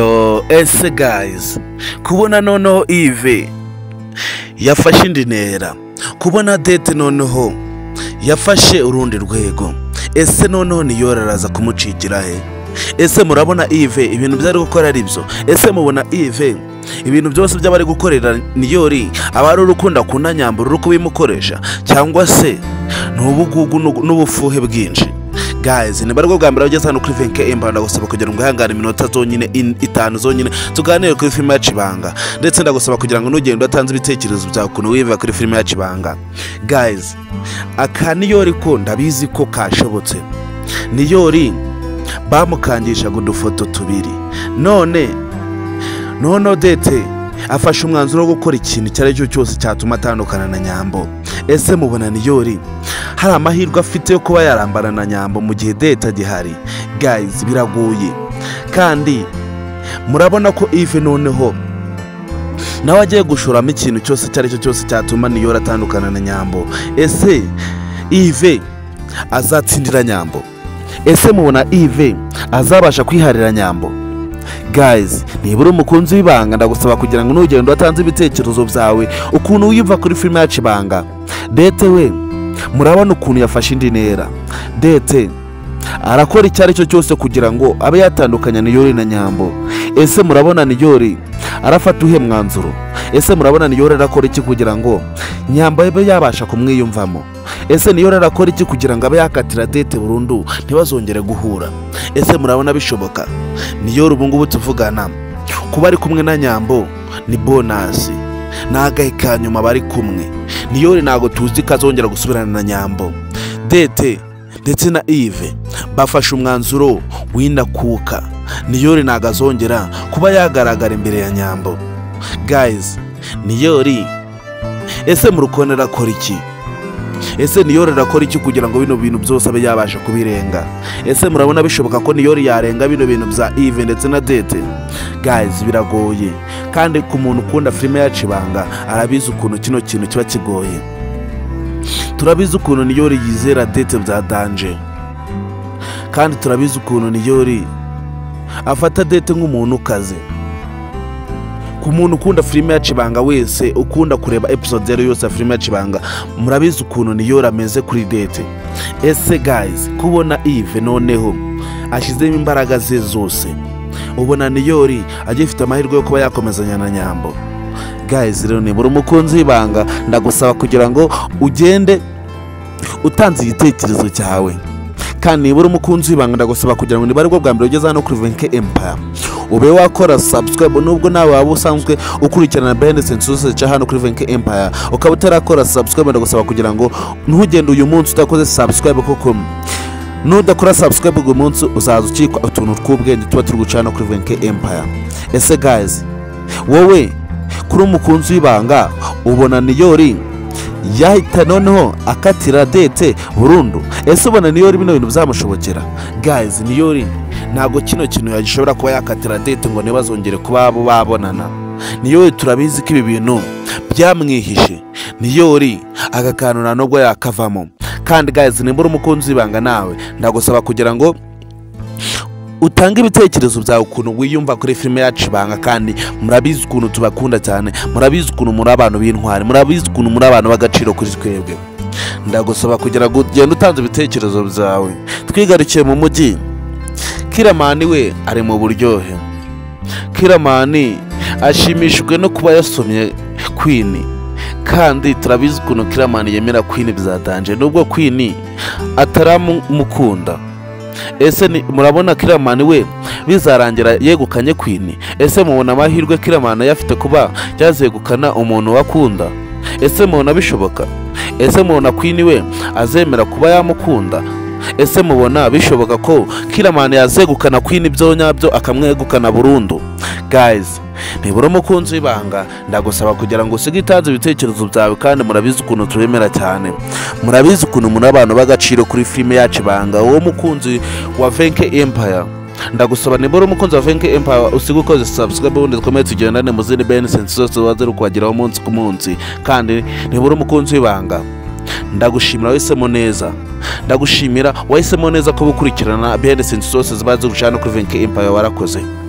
yo ese gayizi kubona noneho ive yafashe indi ntera kubona dete noneho yafashe urundi rwego ese noneho niyoraraza araza kumucikira he ese murabona ive ibintu byari gukora ari byo ese mubona ive ibintu byose by'abari gukorera niyori aba ari urukundo akunda nyambura uri kubimukoresha cyangwa se ni ubugugu n'ubufuhe bwinshi gayizi ni bwo bwa mbere ugeze hano kuri venke emba ndagusaba kugira ngo wihangane iminota zonyine in- itanu zonyine tuganire kuri filime ya kibanga ndetse ndagusaba kugira ngo nugende udatanze ibitekerezo byawe ukuntu wiva kuri filime ya kibanga gayizi aka niyori ko ndabizi ko kashobotse niyori bamukangishaga udufoto tubiri none noneho dete afashe umwanzuro wo gukora ikintu icyo ari cyo cyose cyatuma atandukana na nyambo ese mubona niyori hari amahirwe afite yo kuba yarambana na nyambo mu gihe deta agihari gayizi biragoye kandi murabona ko ive noneho nawe agiye gushoramo ikintu cyose icyo ari cyo cyose cyatuma niyora atandukana na nyambo ese ive azatsindira nyambo ese mubona ive azabasha kwiharira nyambo gayizi niba uri umukunzi w'ibanga ndagusaba kugira ngo nugende watanze ibitekerezo byawe ukuntu wiyumva kuri filime yacu ibanga dete we murabona ukuntu yafashe indi ntera dete arakora icyo ari cyo cyose kugira ngo abe yatandukanya niyori na nyambo ese murabona niyori arafata uhe mwanzuro ese murabona niyori arakora iki kugira ngo nyambo abe yabasha kumwiyumvamo ese niyori arakora iki kugira ngo abe yakatira dete burundu ntibazongere guhura ese murabona bishoboka niyori ubu ngubu tuvugana kuba ari kumwe na nyambo ni bonasi ni agahe ka nyuma bari kumwe niyori ntabwo tuzi ko azongera gusubirana na nyambo dete ndetse na ive bafashe umwanzuro w'indakuka niyori ntabwo azongera kuba yagaragara imbere ya nyambo gayizi niyori ese murukone arakora iki ese niyori arakora iki kugira ngo bino bintu byose abe yabasha kubirenga ese murabona bishoboka ko niyori yarenga bino bintu bya ive ndetse na dete gayizi biragoye kandi ku muntu ukunda filime ya kibanga arabizi ukuntu kino kintu kiba kigoye turabizi ukuntu niyori yizera dete bya danje kandi turabizi ukuntu niyori afata dete nk'umuntu ukaze ku muntu ukunda filime ya kibanga wese ukunda kureba episode yari yose ya filime ya kibanga murabizi ukuntu niyora ameze kuri dete ese gayizi kubona ive noneho ashyizemo imbaraga ze zose ubona niyori agifite amahirwe yo kuba yakomezanya na nyambo gayizi rero ni buri umukunzi w'ibanga ndagusaba kugira ngo ugende utanze igitekerezo cyawe kandi nibura umukunzi w'ibanga ndagusaba kugira ngo niba aribwo bwa mbere ugeze hano kuri venke empaya ube wakora subscribe nubwo nawe waba usanzwe ukurikirana behind the scenes cya hano kuri venke empaya ukaba utarakora subscribe ndagusaba kugira ngo ntugende uyu munsi udakoze subscribe kuko nudakora subscribe uyu munsi uzaza ukikwa utuntu tw'ubwenge tuba turi guca hano kuri venke empaya ese gayizi wowe kuri umukunzi w'ibanga ubona niyori yahita noneho akatira dete burundu ese ubona niyori bino bintu bizamushobokera gayizi niyori ntabwo kino kintu yagishobora kuba yakatira dete ngo ntibazongere kuba babonana niyori turabizi ko ibi bintu byamwihishe niyori aga kantu nta nubwo yakavamo kandi gayizi niba uri umukunzi w'ibanga nawe ndagusaba kugira ngo utange ibitekerezo byawe ukuntu wiyumva kuri filime yacu ibanga kandi murabizi ukuntu tubakunda cyane murabizi ukuntu muri abantu b'intwari murabizi ukuntu muri abantu b'agaciro kuri twebwe ndagusaba kugira ngo ugende utanze ibitekerezo byawe twigarukiye mu mujyi kiramani we ari mu buryohe kiramani ashimishijwe no kuba yasomye kwini kandi turabizi ukuntu kiramani yemera kwini byatanje nubwo kwini ataramukunda ese ni- murabona kiramani we bizarangira yegukanye kwini ese mubona amahirwe kiramani ayafite kuba yazegukana umuntu wakunda ese mubona bishoboka ese mubona kwini we azemera kuba yamukunda ese mubona bishoboka ko kiramani yazegukana kwini byo nyabyo akamwegukana burundu gayizi nibura umukunzi w'ibanga ndagusaba kugira ngo usige itanze ibitekerezo byawe kandi murabizi ukuntu tubemera cyane murabizi ukuntu muri abantu b'agaciro kuri filime yacu ibanga wowe mukunzi wa venke empaya ndagusaba nibura umukunzi wa venke empaya usige ukoze subscribe ubundi dukomeye tugendane mu zindi benesensi zose uba ziri kuhageraho umunsi ku munsi kandi nibura umukunzi w'ibanga ndagushimira wahisemo neza ndagushimira wahisemo neza ko gukurikirana benesensi zose ziba ziri gucana kuri venke empaya warakoze